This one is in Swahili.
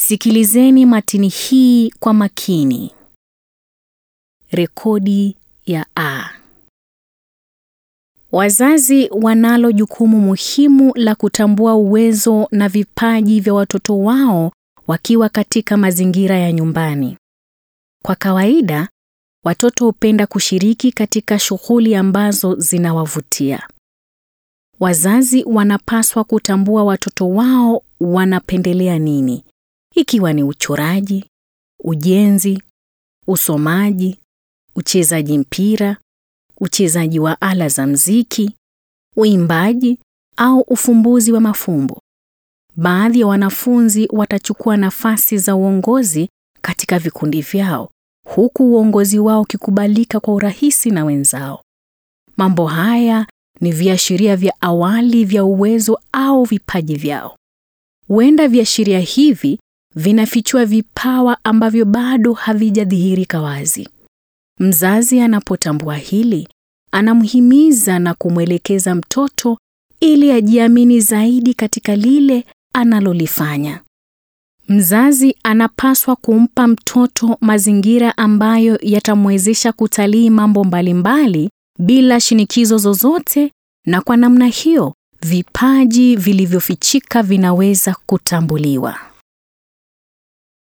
Sikilizeni matini hii kwa makini. Rekodi ya A. Wazazi wanalo jukumu muhimu la kutambua uwezo na vipaji vya watoto wao wakiwa katika mazingira ya nyumbani. Kwa kawaida, watoto hupenda kushiriki katika shughuli ambazo zinawavutia. Wazazi wanapaswa kutambua watoto wao wanapendelea nini, ikiwa ni uchoraji, ujenzi, usomaji, uchezaji mpira, uchezaji wa ala za mziki, uimbaji au ufumbuzi wa mafumbo. Baadhi ya wanafunzi watachukua nafasi za uongozi katika vikundi vyao, huku uongozi wao ukikubalika kwa urahisi na wenzao. Mambo haya ni viashiria vya awali vya uwezo au vipaji vyao. Huenda viashiria hivi vinafichua vipawa ambavyo bado havijadhihirika wazi. Mzazi anapotambua hili, anamhimiza na kumwelekeza mtoto ili ajiamini zaidi katika lile analolifanya. Mzazi anapaswa kumpa mtoto mazingira ambayo yatamwezesha kutalii mambo mbalimbali bila shinikizo zozote, na kwa namna hiyo vipaji vilivyofichika vinaweza kutambuliwa.